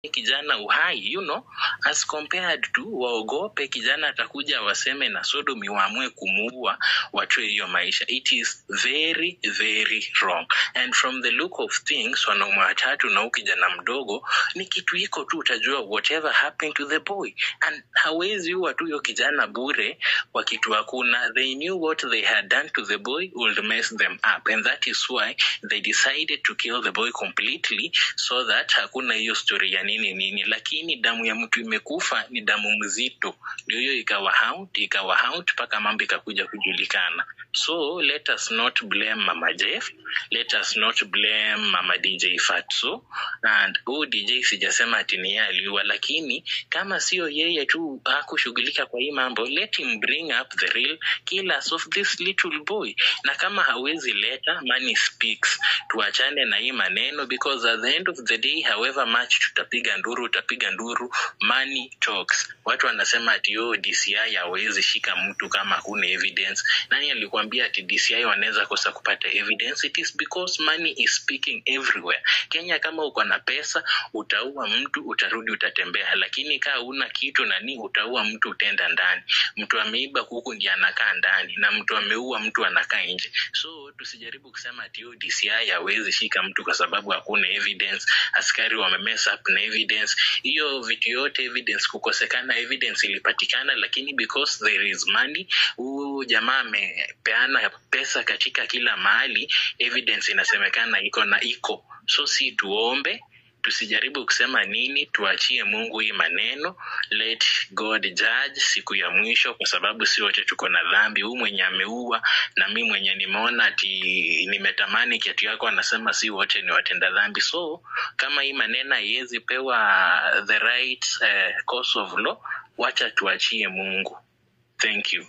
kijana uhai you know as compared to waogope kijana atakuja waseme na sodomi waamue kumuua watoe hiyo maisha it is very very wrong and from the look of things wanaume watatu na huu kijana mdogo ni kitu iko tu utajua whatever happened to the boy and hawezi huwa tu hiyo kijana bure kwa kitu hakuna they knew what they had done to the boy would mess them up and that is why they decided to kill the boy completely so that hakuna hiyo story ya nini nini lakini damu ya mtu imekufa ni damu mzito ndio hiyo ikawa haunt ikawa haunt mpaka mambo ikakuja kujulikana so let us not blame mama jeff let us not blame mama dj fatso and huu dj sijasema ati ni yeye aliua lakini kama sio yeye tu hakushughulika kwa hii mambo let him bring up the real killers of this little boy na kama hawezi leta money speaks tuachane na hii maneno because at the end of the day however much tutapiga nduru utapiga nduru money talks watu wanasema ati yo dci hawezi shika mtu kama huna evidence nani alikuambia ati dci wanaweza kosa kupata evidence it is because money is speaking everywhere kenya kama uko na pesa utaua mtu utarudi utatembea lakini kaa una kitu nani utaua mtu utaenda ndani mtu ameiba kuku ndiye anakaa ndani na mtu ameua mtu anakaa nje so tusijaribu kusema ati yo dci hawezi shika mtu kwa sababu hakuna evidence askari wamemess up na evidence hiyo vitu yote evidence kukosekana evidence ilipatikana lakini because there is money huu jamaa amepeana pesa katika kila mahali evidence inasemekana iko na iko so si tuombe tusijaribu kusema nini tuachie mungu hii maneno let god judge siku ya mwisho kwa sababu si wote tuko na dhambi huu mwenye ameua na mi mwenye nimeona ati nimetamani kiatu yako anasema si wote ni watenda dhambi so kama hii maneno haiwezi pewa the right uh, course of law wacha tuachie mungu thank you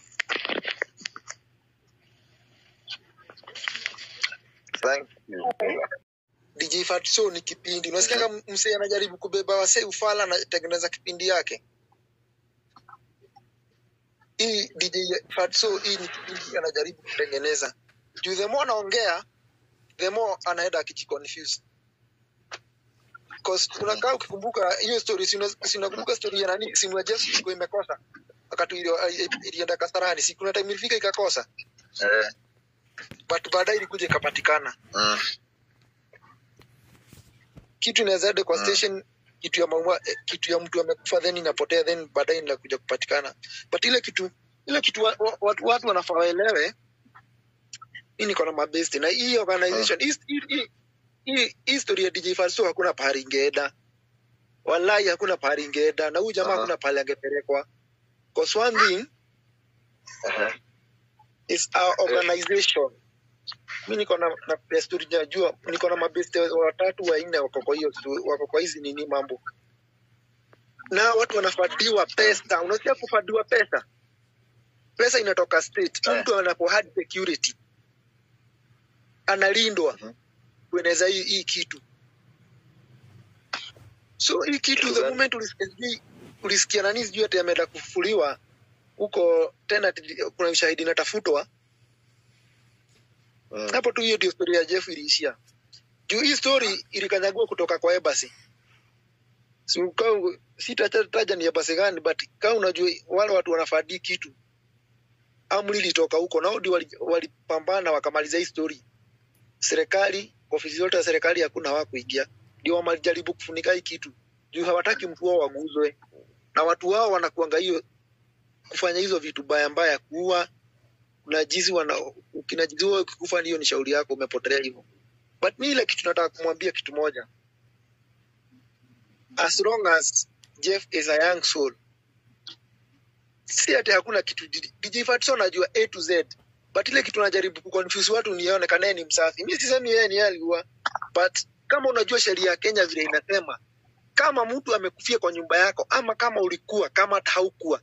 Thank you. DJ Fatso ni kipindi. Unasikia kama msee anajaribu kubeba wasee ufala anatengeneza kipindi yake. Hii DJ Fatso hii ni kipindi anajaribu kutengeneza. Juu the more anaongea, the more anaenda akijiconfuse. Cause unakaa ukikumbuka hiyo story, si una- si unakumbuka story ya nani, simu ya Jeff ilikuwa imekosa wakati ilio- ilienda Kasarani, si kuna time ilifika ikakosa, Eh, but baadaye ilikuja ikapatikana. mm, kitu inaweza ende kwa Mm. station kitu ya maua, eh, kitu ya mtu amekufa then inapotea then baadaye inakuja kupatikana but ile kitu ile kitu wa, wa, watu, watu wanafaa waelewe mi niko na mabesti na hii organization hii hii- hii- hii hii story ya DJ Falso hakuna pahali ingeenda wallahi hakuna pahali ingeenda na huyu jamaa Aha. hakuna pahali angepelekwa cause one thing eh, is our organization mi niko na na desturi najua niko na mabeste watatu wanne wako kwa hiyo stu- wako kwa hizi nini mambo na watu wanafadiwa pesa unasikia kufadiwa pesa pesa inatoka state Eh. mtu anapo hard security analindwa Mhm. kueneza hii, hii kitu so hii kitu the Exactly. moment ulisikia sijui- ulisikia nani sijui ati ameenda kufufuliwa huko tena ati kuna ushahidi inatafutwa mm, hapo tu hiyo ndio story ya Jeff iliishia. Juu hii story ilikanyagua kutoka kwa embassy. So, kama sitataja ni embassy gani but kama unajua wale watu wanafadi kitu amri ilitoka huko nao ndio wali- walipambana wakamaliza hii story. Serikali, ofisi zote za serikali hakuna hawakuingia. Ndio wamejaribu kufunika hii kitu. Juu hawataki mtu wao waguzwe. Na watu wao wanakuanga hiyo kufanya hizo vitu baya mbaya kuua unajizi wana ukinajiziwa ukikufa hiyo ni shauri yako umepotelea hivyo but mi ile kitu nataka kumwambia kitu moja as long as jeff is a young soul si ati hakuna kitu dj fatso anajua a to z but ile kitu najaribu kuconfuse watu nionekane ni msafi mi sisemi yeye ni yeye aliua but kama unajua sheria ya kenya vile inasema kama mtu amekufia kwa nyumba yako ama kama ulikuwa kama hata haukuwa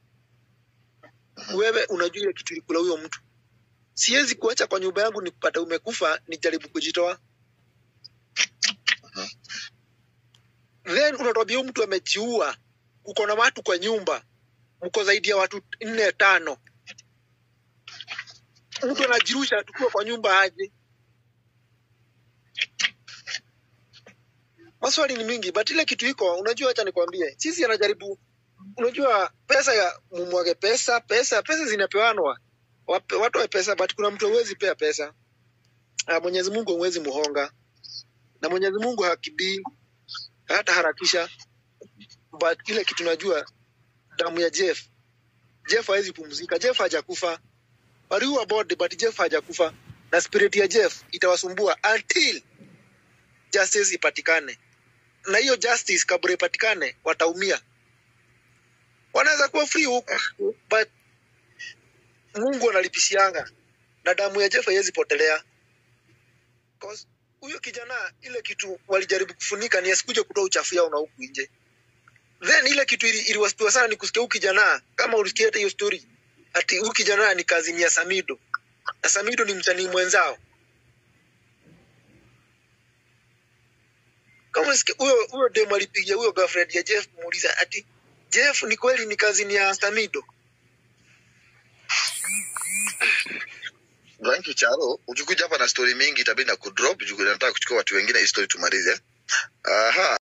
wewe unajua ile kitu ilikula huyo mtu siwezi kuacha kwa nyumba yangu nikupata umekufa nijaribu kujitoa then unatwambia huyu mtu amejiua uko na watu kwa nyumba mko zaidi ya watu nne tano mtu anajirusha tukiwa kwa nyumba aje maswali ni mingi but ile kitu iko unajua acha nikwambie sisi anajaribu unajua pesa ya mumwage pesa pesa pesa zinapewanwa Wape- watu wa pesa but kuna mtu hawezi pea pesa Ah, mwenyezi mungu hawezi muhonga na mwenyezi mungu hakibii hata harakisha but ile kitu najua damu ya jeff jeff hawezi pumzika jeff hajakufa waliua body but jeff hajakufa na spirit ya jeff itawasumbua until justice ipatikane na hiyo justice kabla ipatikane wataumia wanaweza kuwa free huku but mungu analipishianga na damu ya jeff haiwezi potelea 'Cause huyo kijana ile kitu walijaribu kufunika ni asikuje kutoa uchafu yao na huku nje then ile kitu ili- iliwastua sana ni kusikia huyu kijana kama ulisikia hata hiyo story ati huyu kijana ni kazini ya samido na samido ni msanii mwenzao kama ulisikia huyo huyo demo alipigia huyo girlfriend ya jeff kumuuliza ati jeff ni kweli ni kazini ya samido Thank you Charo. Ukikuja hapa na story mingi itabidi na kudrop juu nataka kuchukua watu wengine hii story tumalize. Aha.